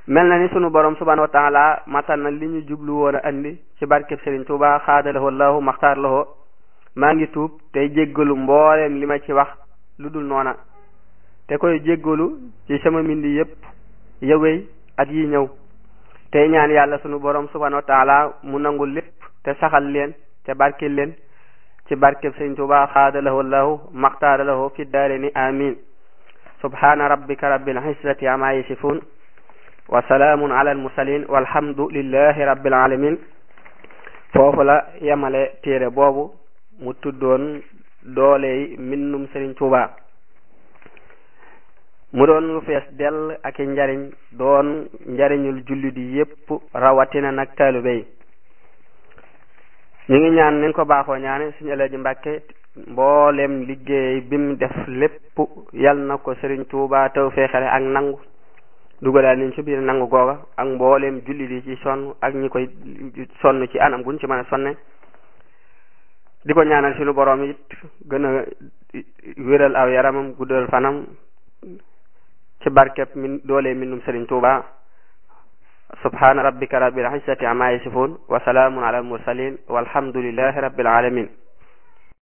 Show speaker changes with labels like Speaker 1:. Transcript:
Speaker 1: mel na ni sunu borom subhanahu wa taala matal na li ñu jublu woon a andi ci barkeb Serigne Touba xaadalahu allahu maxtaar lahu maa ngi tuub tey jéggalu mbooleem li ma ci wax lu dul noona te koy jéggalu ci sama mbindi yépp yëwéy at yi ñëw tey ñaan yàlla sunu borom subhanahu wa taala mu nangul lépp te saxal leen te barkil leen ci barkeb Serigne Touba xaadalahu allahu maxtaar lahu fi daareni amin subhana rabbika rabbil izzati amma yasifun wa salaamun ala al mursalin walhamdulillahi rabbil alamin foofu la yemale téere boobu mu tuddoon dooley mbindum Serigne Touba mu doon lu fees dell ak njariñ doon njariñul jullit yi yépp rawatina nag taalibe yi ñu ngi ñaan nañ ko baaxoo ñaane suñu Alaaji Mbàkke mboolem liggéey bim def lépp yal na ko Serigne Touba taw feexale ak nangu dugalaal niñ ci biir nangu googa ak mboolem jullit yi ci sonn ak ñi koy sonn ci anam guñ ci mën a sonne di ko ñaanal suñu borom it gën a wéral aw yaramam guddal fanam ci barkeb min doole minum Serigne Touba subhana rabbika rabbil izzati amma yasifun wa salaamun ala al mursalin walhamdulillahi rabbil alamin